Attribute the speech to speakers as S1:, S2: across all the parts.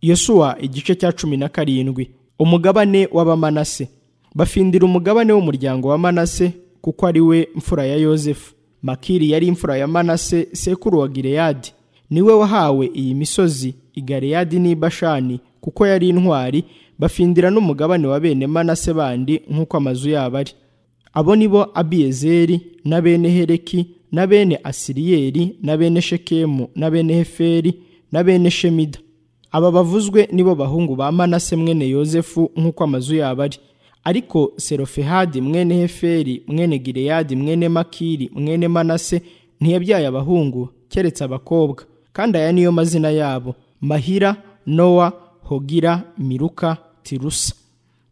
S1: yosuwa igice cya cumi na karindwi umugabane w'abamanase bafindira umugabane w'umuryango wa manase kuko ari we mfura ya yosefu makiri yari imfura ya manase sekuru wa gireyadi niwe wahawe iyi misozi igareyadi n'i bashani kuko yari intwari bafindira n'umugabane wa bene manase bandi nk'uko amazu yabo ari abo ni bo abiyezeri na bene hereki na bene asiriyeri na bene shekemu na bene heferi na bene shemida aba bavuzwe nibo bahungu ba manase mwene yosefu nk'uko amazu yabo ari ariko serofehadi mwene heferi mwene gireyadi mwene makiri mwene manase ntiyabyaye abahungu keretse abakobwa kandi aya niyo mazina yabo mahira nowa hogira miruka tirusa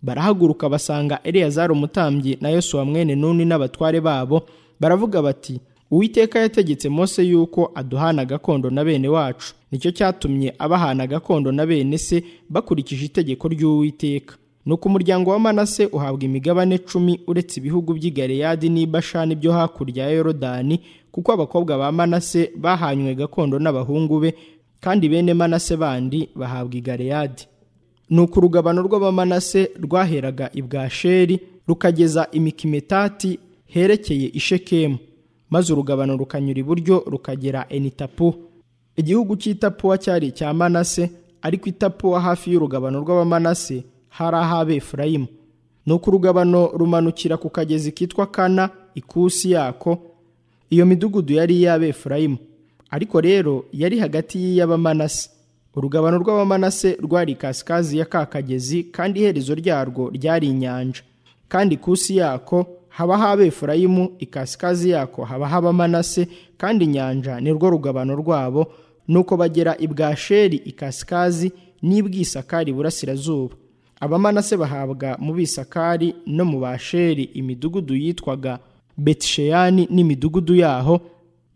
S1: barahaguruka basanga eleyazari umutambyi na yosuwa mwene nuni n'abatware babo baravuga bati uwiteka yategetse mose yuko aduhana gakondo na bene wacu nicyo cyatumye abahana gakondo na bene se bakurikije itegeko ry'uwiteka nuko umuryango wa manase uhabwa imigabane cumi uretse ibihugu by'i galeyadi n'i bashani byo hakurya ya yorodani kuko abakobwa ba manase bahanywe gakondo n'abahungu be kandi bene manase bandi bahabwa igaleyadi nuko urugabano rw'abamanase rwaheraga ibwasheri rukageza imikimetati herekeye ishekemu maze urugabano rukanyura iburyo rukagera enitapu igihugu cy'itapuwa cyari icya manase ariko itapuwa hafi y'urugabano rw'abamanase hari ah'abefurayimu nuko urugabano rumanukira ku kagezi kitwa kana ikusi yako iyo midugudu yari iy'abefurayimu ariko rero yari hagati y'iy'abamanase urugabano rw'abamanase rwari kasikazi ya ka kagezi kandi iherezo ryarwo ryari inyanja kandi ikusi yako habaho abefurayimu ikasikazi yako habaho abamanase kandi inyanja nirwo rugabano rwabo nuko bagera ibwasheri ikasikazi n'ibwisakari burasirazuba abamanase bahabwa mu bisakari no mu basheri imidugudu yitwaga betisheyani n'imidugudu yaho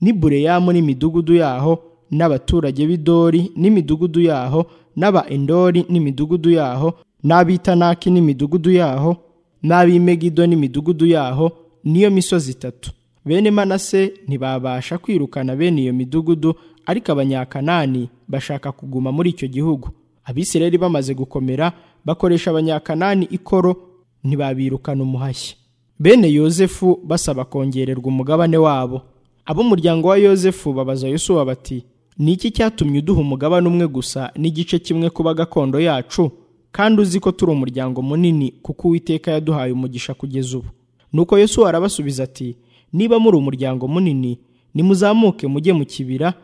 S1: n'ibureyamu n'imidugudu yaho n'abaturage b'idori n'imidugudu yaho n'aba endori n'imidugudu yaho n'abitanaki n'imidugudu yaho n'ab'imegido n'imidugudu yaho niyo misozi itatu bene manase ntibabasha kwirukana bene iyo midugudu ariko abanyakanani bashaka kuguma muri icyo gihugu abisirayeli bamaze gukomera bakoresha abanyakanani ikoro ntibabirukana umuhashyi bene yosefu basaba kongererwa umugabane wabo ab'umuryango wa yosefu babaza yosuwa bati ni iki cyatumye uduha umugabane umwe gusa n'igice kimwe kuba gakondo yacu kandi uzi ko turi umuryango munini kuko uwiteka yaduhaye umugisha kugeza ubu nuko yosuwa arabasubiza ati niba muri umuryango munini nimuzamuke mujye mu kibira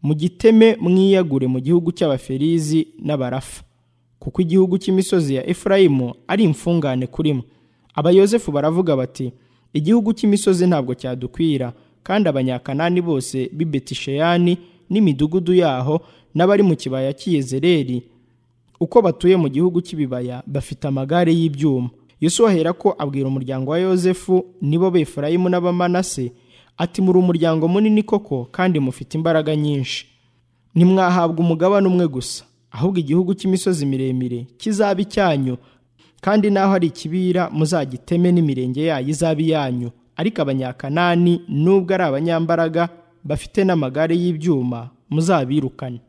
S1: mugiteme mwiyagure mu gihugu cy'abaferizi n'abarafa kuko igihugu cy'imisozi ya efurayimu ari imfungane kurimo abayozefu baravuga bati igihugu cy'imisozi ntabwo cyadukwira kandi abanyakanani bose b'i betisheyani n'imidugudu yaho n'abari mu kibaya cy'iyezereri uko batuye mu gihugu cy'ibibaya bafite amagare y'ibyuma yosuwa ahera ko abwira umuryango wa yozefu nibo befurayimu n'abamanase ati muri umuryango munini koko kandi mufite imbaraga nyinshi ntimwahabwa umugabane umwe gusa ahubwo igihugu cy'imisozi miremire kizabe icyanyu kandi naho ari ikibira muzagiteme n'imirenge yayo izabe iyanyu ariko abanyakanani nubwo ari abanyambaraga bafite n'amagare y'ibyuma muzabirukane